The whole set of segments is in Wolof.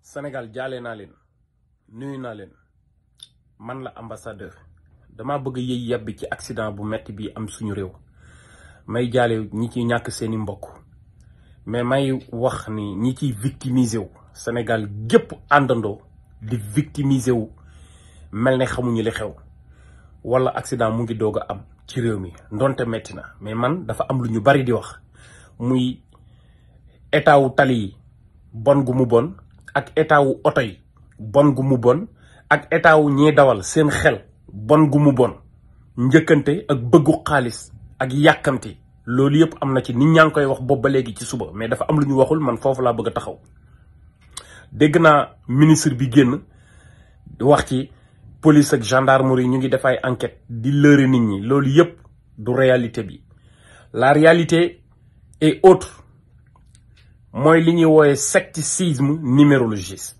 Sénégal jaale naa leen nuyu naa leen man la ambassadeur dama bëgg yëy yàbbi ci accident bu metti bi am suñu réew may jaale ñi ciy ñàkk seeni mbokk mais may wax ni ñi ciy victimiser wu Sénégal gépp àndandoo di victimiser wu mel ne xamuñu li xew wala accident mu ngi doog a am ci réew mi ndonte metti na mais man dafa am lu ñu bari di wax muy état wu tali yi bon gu mu bon ak état wu oto yi bon gu mu bon ak état wu ñiy dawal seen xel bon gu mu bon njëkkante ak bëggu xaalis ak yàkkamti loolu yëpp am na ci nit ñaa ngi koy wax boobu ba léegi ci suba mais dafa am lu ñu waxul man foofu laa bëgg a taxaw dégg naa ministre bi génn wax ci police ak gendarmerie ñu ngi def ay enquête di lëre nit ñi loolu yëpp du réalité bi la réalité est autre mooy li ñuy woowe secticisme numérologiste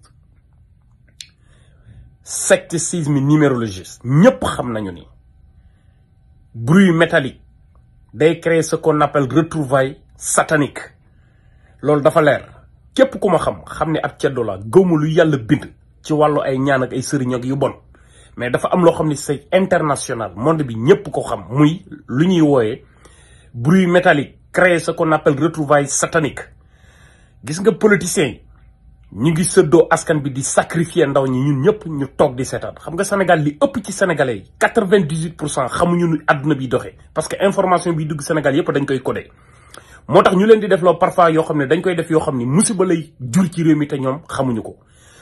secticisme numérologiste ñëpp xam nañu ni bruit métallique day créer ce qu'on appelle retrouvailles satanique loolu dafa leer képp ku ma xam xam ne ab ceddo la gëwma lu yàlla bind ci wàllu ay ñaan ak ay sëriñ ak yu bon mais dafa am loo xam ne c'est international monde bi ñëpp ko xam muy lu ñuy wooyee bruit métallique créer ce qu'on appelle retrouvailles satanique gis nga politiciens yi ñu ngi sëddoo askan bi di sacrifier ndaw ñi ñun ñëpp ñu toog di seetaan xam nga Sénégal li ëpp ci sénégalais yi quatre-vingt-dix-huit pour cent xamuñu nu àdduna bi doxee parce que information bi dugg Sénégal yëpp dañ koy codé moo tax ñu leen di def loo parfois yoo xam ne dañ koy def yoo xam ne musiba lay jur ci réew mi te ñoom xamuñu ko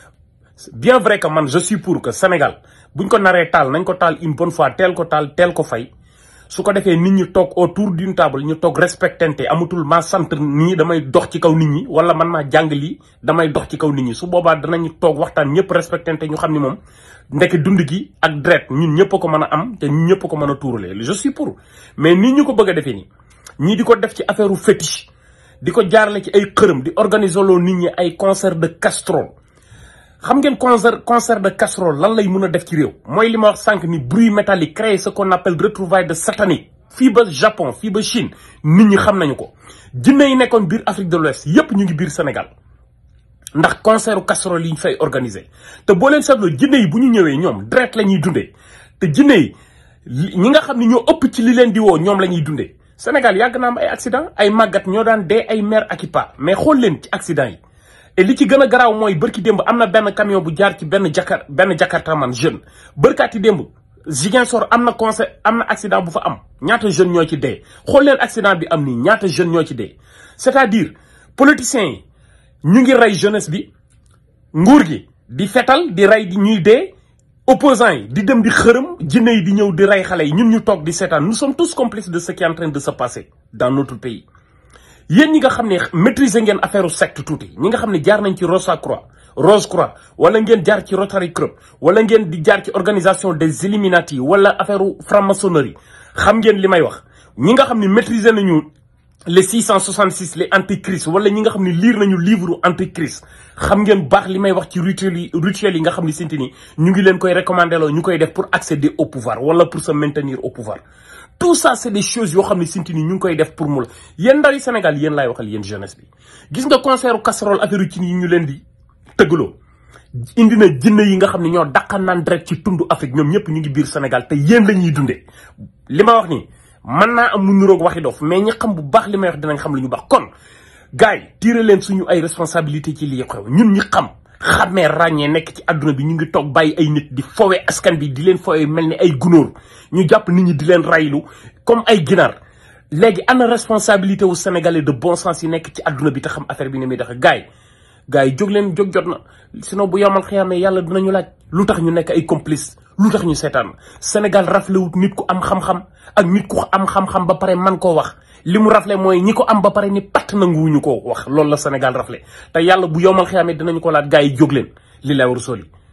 bien vrai que man je suis pour que Sénégal buñ ko naree taal nañ ko taal une bonne fois teel ko taal teel ko fay su ko defee nit ñi toog autour d'une table ñu toog respectante amatul maa sant nit ñi damay dox ci kaw nit ñi wala man maa jàng lii damay dox ci kaw nit ñi su boobaa danañu toog waxtaan ñëpp respectante ñu xam ni moom ndekk dund gi ak dret ñun ñëpp a ko mën a am te ñun ñëpp a ko mën a tuurale je suis pour mais nit ñu ko bëgg a defee nii ñii di ko def ci affaire u fétiche di ko jaarale ci ay xërëm di organiser loo nit ñi ay concert de casserole xam ngeen concert concert de casserole lan lay mën a def ci réew mooy li ma wax sànq ni bruit métallique créé ce qu'on appelle retrouvailles de satanique fii ba Japon fii ba Chine nit ñi xam nañu ko jinne yi nekkoon biir Afrique de l'Ouest yépp ñu ngi biir Sénégal ndax concert casserole yi ñu fay organiser te boo leen seetloo jinne yi bu ñu ñëwee ñoom direct la ñuy dundee te jinne yi ñi nga xam ne ñoo ëpp ci li leen di woo ñoom la ñuy dundee Sénégal yàgg na am ay accident ay màggat ñoo daan dee ay mère ak i pa mais xool leen ci accident yi et li ci gën a garaaw mooy bërki démb am na benn camion bu jaar ci benn jakar benn jakartaman jeune bërkaati démb Ziguinchor am na conseil am na accident bu fa am ñaata jeune ñoo ci dee xool leen accident bi am nii ñaata jeune ñoo ci dee c'est-à-dire politiciens yi ñu ngi rey jeunesse bi nguur gi di fetal di rey di ñuy dee opposants yi di dem di xërëm jinne yi di ñëw di rey xale yi ñun ñu toog di seetaan nous sommes tous complices de ce qui est en train de se passer dans notre pays yéen ñi nga xam ne maîtriser ngeen affaire secte tuuti ñi nga xam ne jaar nañ ci Rosa Croix Rose Croix wala ngeen jaar ci Rotary Club wala ngeen di jaar ci organisation des Illuminati wala affaire franc-maçonnerie xam ngeen li may wax ñi nga xam ne maîtriser nañu les 666 les antichrist wala ñi nga xam ne lire nañu livre antichrist xam ngeen baax li may wax ci rituel yi rituel yi nga xam ne sinti ni ñu ngi leen koy recommander loo ñu koy def pour accéder au pouvoir wala pour se maintenir au pouvoir tout ça c'est des choses yoo xam ne sinti ni ñu ngi koy def pour mu la yéen ndaw yi Sénégal yéen laay waxal yéen jeunesse bi gis nga concert casserole affaire ci yi ñu leen di tëggaloo indi na jinne yi nga xam ne ñoo daqan naan direct ci tundu Afrique ñoom ñëpp ñu ngi biir Sénégal te yéen la ñuy dundee li ma wax nii mën naa am mu niroog waxi dof mais ñi xam bu baax li may wax dinañ xam li ñu baax kon gars yi tiire leen suñu ay responsabilité ci lii xew ñun ñi xam xamee ràññee nekk ci àdduna bi ñu ngi toog bàyyi ay nit di fowe askan bi di leen fowe mel ni ay gunóor ñu jàpp nit ñi di leen raylu comme ay ginaar léegi ana responsabilité wu sénégalais de bon sens yi nekk ci àdduna bi te xam affaire bi ni muy doxee gars yi gars yi jóg leen jóg jot na sinon bu yomal xiyaamee yàlla dinañu laaj lu tax ñu nekk ay complice lu tax ñu seetaan Sénégal raflewut nit ku am xam-xam ak nit ku am xam-xam ba pare man koo wax li mu rafle mooy ñi ko am ba pare ni patt nanguwuñu koo wax loolu la Sénégal rafle te yàlla bu yomal xiyaamee dinañu ko laaj gars yi jóg leen li lay war soli